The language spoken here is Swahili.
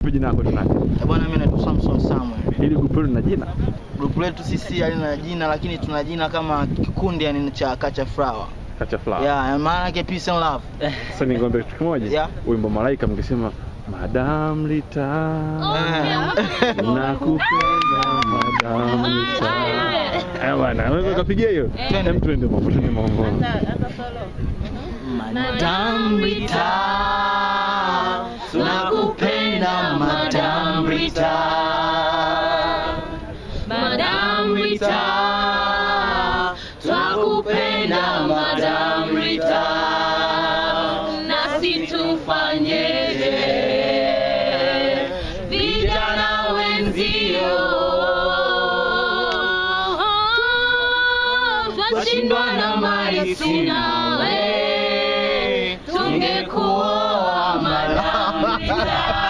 Jina lako tunani? Eh, Bwana, mimi naitwa Samson Samuel. Hili grupu lina jina? Grupu letu sisi halina jina, lakini tuna jina kama kikundi yani cha Kacha Flower. Kacha Flower. Yeah, maana yake peace and love. Sasa ningombe kitu kimoja. Yeah. Wimbo Malaika mngesema Madam Lita. Eh. Nakupenda Madam Lita. Eh bwana, wewe ukapigia hiyo? Twende. Hem twende mambo, twende mambo. Madam Rita, tunakupenda Madam Rita. Madam Rita, twakupenda Madam Rita, nasi tufanyeje? Vijana wenzio, twashindwa na mali tunawe, tungekuoa Madam Rita.